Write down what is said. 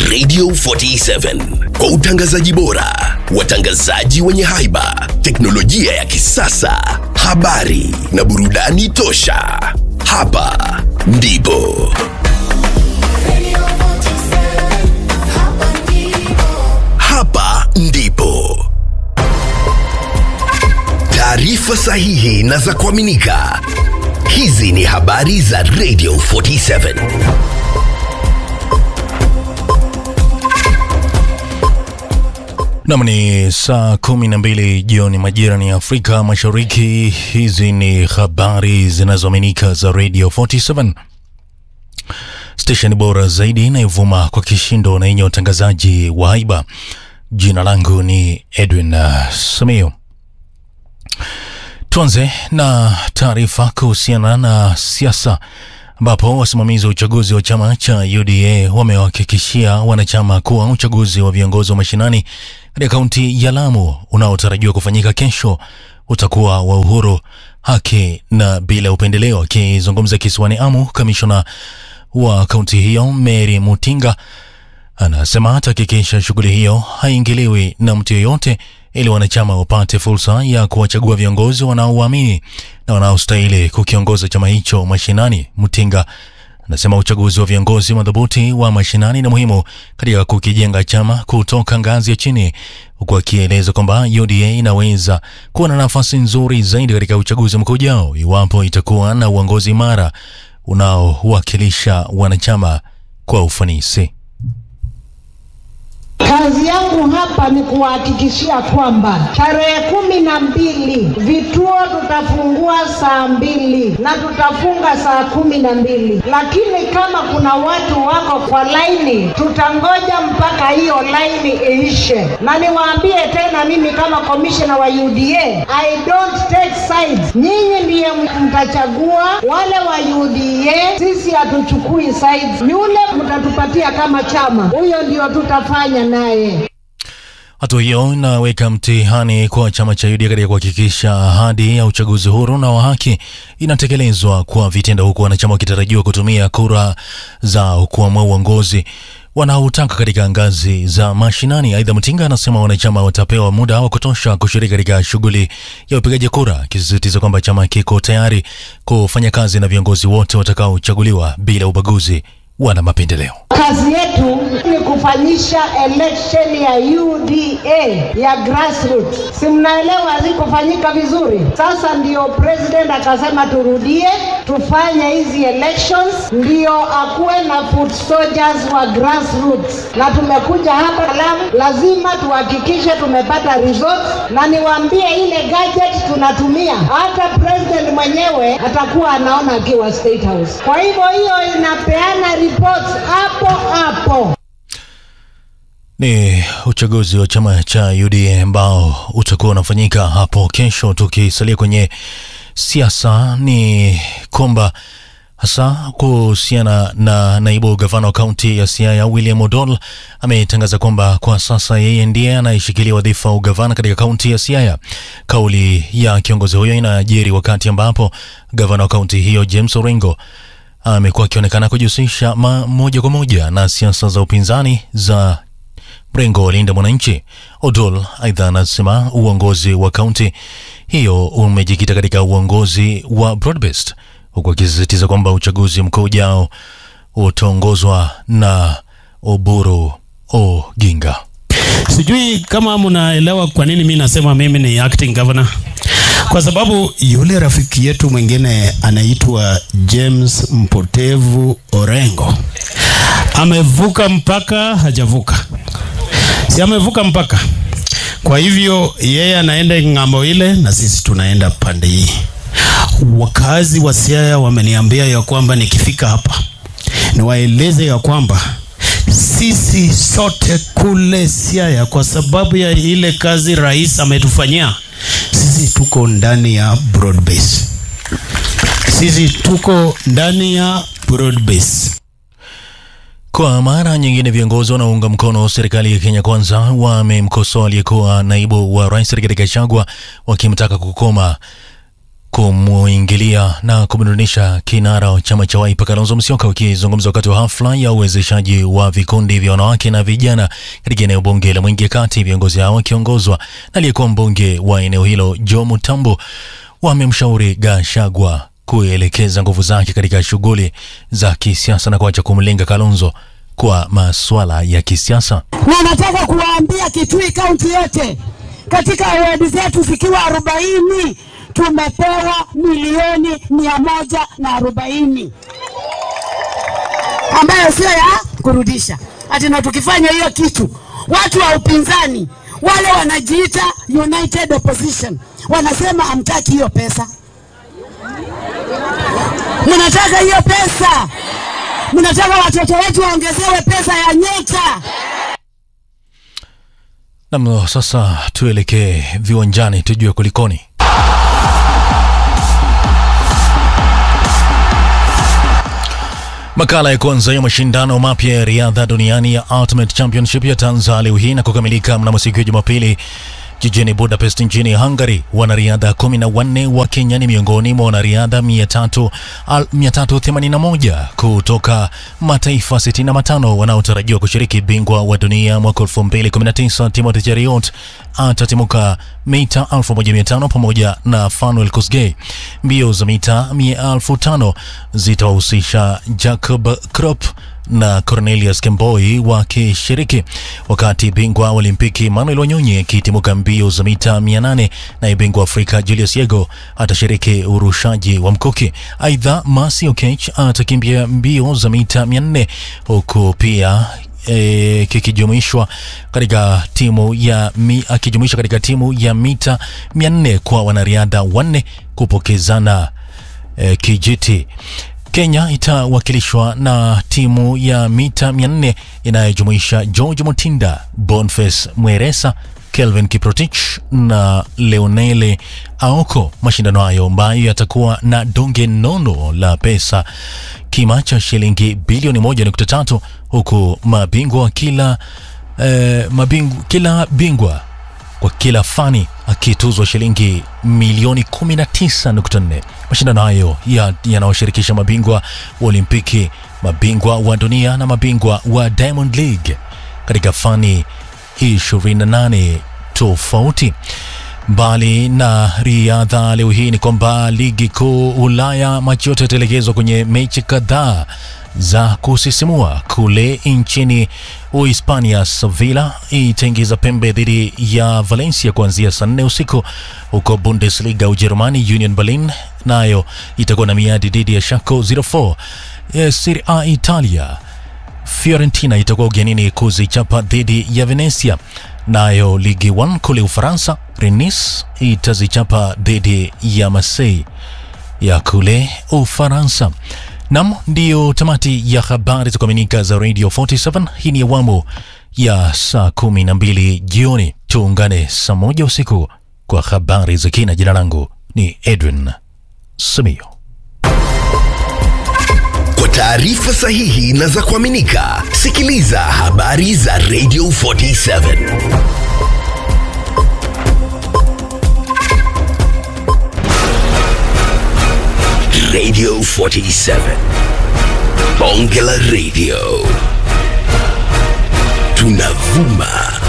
Radio 47 kwa utangazaji bora, watangazaji wenye haiba, teknolojia ya kisasa, habari na burudani tosha. Hapa ndipo hapa ndipo taarifa sahihi na za kuaminika. Hizi ni habari za Radio 47. Nam ni saa kumi na mbili jioni majira ni Afrika Mashariki. Hizi ni habari zinazoaminika za Radio 47 stesheni bora zaidi inayovuma kwa kishindo na yenye utangazaji wa haiba. Jina langu ni Edwin uh, Samio. Tuanze na taarifa kuhusiana na siasa ambapo wasimamizi wa uchaguzi wa chama cha UDA wamewahakikishia wanachama kuwa uchaguzi wa viongozi wa mashinani katika kaunti ya Lamu unaotarajiwa kufanyika kesho utakuwa wa uhuru, haki na bila upendeleo. Akizungumza kisiwani Amu, kamishona wa kaunti hiyo Mary Mutinga anasema atahakikisha shughuli hiyo haingiliwi na mtu yeyote ili wanachama wapate fursa ya kuwachagua viongozi wanaowaamini na wanaostahili kukiongoza chama hicho mashinani. Mutinga anasema uchaguzi wa viongozi madhubuti wa mashinani ni muhimu katika kukijenga chama kutoka ngazi ya chini, huku akieleza kwamba UDA inaweza kuwa na nafasi nzuri zaidi katika uchaguzi mkuu ujao iwapo itakuwa na uongozi imara unaowakilisha wanachama kwa ufanisi. Kazi yangu hapa ni kuwahakikishia kwamba tarehe kumi na mbili vituo tutafungua saa mbili na tutafunga saa kumi na mbili lakini kama kuna watu wako kwa laini, tutangoja mpaka hiyo laini iishe. Na niwaambie tena, mimi kama komishona wa UDA, I don't take sides. Nyinyi ndiye mtachagua wale wa UDA, sisi hatuchukui sides. Yule mtatupatia kama chama, huyo ndio tutafanya naye. Hatua hiyo inaweka mtihani kwa chama cha UDA katika kuhakikisha ahadi ya uchaguzi huru na wa haki inatekelezwa kwa vitendo, huku wanachama wakitarajiwa kutumia kura zao kuamua uongozi wanaotaka katika ngazi za mashinani. Aidha, Mtinga anasema wanachama watapewa muda wa kutosha kushiriki katika shughuli ya upigaji kura, akisisitiza kwamba chama kiko tayari kufanya kazi na viongozi wote watakaochaguliwa bila ubaguzi wala mapendeleo. Kazi yetu ni kufanyisha election ya UDA ya grassroots. Si mnaelewa hazikufanyika vizuri? Sasa ndio president akasema turudie tufanye hizi elections, ndio akuwe na foot soldiers wa grassroots. Na tumekuja hapa Lamu, lazima tuhakikishe tumepata results, na niwaambie ile gadget tunatumia, hata president mwenyewe atakuwa anaona akiwa State House. Kwa hivyo hiyo inapeana reports hapo hapo. Ni uchaguzi wa chama cha UDA ambao utakuwa unafanyika hapo kesho. Tukisalia kwenye siasa, ni kwamba hasa kuhusiana na naibu gavana wa kaunti ya Siaya William Odol ametangaza kwamba kwa sasa yeye ndiye anayeshikilia wadhifa wa ugavana katika kaunti ya Siaya. Kauli ya kiongozi huyo inajiri wakati ambapo gavana wa kaunti hiyo James Orengo amekuwa akionekana kujihusisha moja kwa moja na siasa za upinzani za mrengo wa Linda Mwananchi. Odol aidha anasema uongozi wa kaunti hiyo umejikita katika uongozi wa broad-based, huku akisisitiza kwamba uchaguzi mkuu ujao utaongozwa na Oburu Oginga. Sijui kama mnaelewa kwa nini mi nasema mimi ni acting governor, kwa sababu yule rafiki yetu mwingine anaitwa James Mpotevu Orengo amevuka mpaka, hajavuka si amevuka mpaka. Kwa hivyo yeye anaenda ng'ambo ile na sisi tunaenda pande hii. Wakazi wa Siaya wameniambia ya kwamba nikifika hapa niwaeleze ya kwamba sisi sote kule Siaya, kwa sababu ya ile kazi rais ametufanyia sisi, tuko ndani ya broad base. Sisi tuko ndani ya broad base. Kwa mara nyingine viongozi wanaounga mkono serikali ya Kenya Kwanza wamemkosoa aliyekuwa naibu wa rais Rigathi Gachagua wakimtaka kukoma kumuingilia na kumdunisha kinara wa chama cha Wiper Kalonzo Musyoka. Wakizungumza wakati wa hafla ya uwezeshaji wa vikundi vya wanawake na vijana katika eneo bunge la Mwingi Kati, viongozi hao wakiongozwa na aliyekuwa mbunge wa eneo hilo Joe Mutambo wamemshauri Gachagua kuelekeza nguvu zake katika shughuli za kisiasa na kuacha kumlenga Kalonzo kwa masuala ya kisiasa. na nataka kuwaambia Kitui kaunti yote katika wadi zetu zikiwa arobaini tumepewa milioni mia moja na arobaini ambayo sio ya kurudisha ati, na tukifanya hiyo kitu, watu wa upinzani wale wanajiita United Opposition wanasema hamtaki hiyo pesa. Mnataka hiyo pesa, mnataka watoto wetu waongezewe pesa ya nyota. Nam, sasa tuelekee viwanjani tujue kulikoni. Makala ya kwanza ya mashindano mapya ya riadha duniani ya Ultimate Championship yataanza leo hii na kukamilika mnamo siku ya Jumapili jijini Budapest nchini Hungary. Wanariadha kumi na wanne wa Kenya ni miongoni mwa wanariadha 300 al- 381 kutoka mataifa 65 wanaotarajiwa kushiriki. Bingwa wa dunia mwaka 2019 Timothy Cheruiyot atatimuka mita 1500 pamoja na Fanuel Kosgei. Mbio za mita 1500 zitawahusisha Jacob Krop na Cornelius Kemboi wakishiriki, wakati bingwa wa Olimpiki Manuel Wanyonyi akitimuka mbio za mita 800 na bingwa wa Afrika Julius Yego atashiriki urushaji wa mkuki. Aidha, Mercy Okech atakimbia mbio za mita 400 huku pia e, kikijumuishwa katika timu ya mi, akijumuishwa katika timu ya mita 400 kwa wanariadha wanne kupokezana e, kijiti. Kenya itawakilishwa na timu ya mita 400 inayojumuisha George Mutinda, Boniface Mweresa, Kelvin Kiprotich na Leonele Aoko. Mashindano hayo ambayo yatakuwa na donge nono la pesa kima cha shilingi bilioni 1.3 huku mabingwa kila eh, mabingu, kila bingwa kwa kila fani akituzwa shilingi milioni 19.4. Mashindano hayo ya- yanayoshirikisha mabingwa wa Olimpiki, mabingwa wa dunia na mabingwa wa Diamond League katika fani 28 tofauti. Mbali na riadha, leo hii ni kwamba ligi kuu Ulaya macho yote yataelekezwa kwenye mechi kadhaa za kusisimua kule nchini Uhispania. Sevilla itaingiza pembe dhidi ya Valencia kuanzia saa nne usiku, huko Bundesliga Ujerumani, Union Berlin nayo itakuwa na miadi dhidi ya Schalke 04. Eh, Serie A Italia Fiorentina itakuwa ugenini kuzichapa dhidi ya Venezia. Nayo ligi 1 kule Ufaransa, Rennes itazichapa dhidi ya Marseille ya kule Ufaransa. Nam, ndiyo tamati ya habari za kuaminika za Radio 47. Hii ni awamu ya saa kumi na mbili jioni. Tuungane saa moja usiku kwa habari za kina. Jina langu ni Edwin Samio. Kwa taarifa sahihi na za kuaminika, sikiliza habari za Radio 47. Radio 47. Bonge la Radio. Tunavuma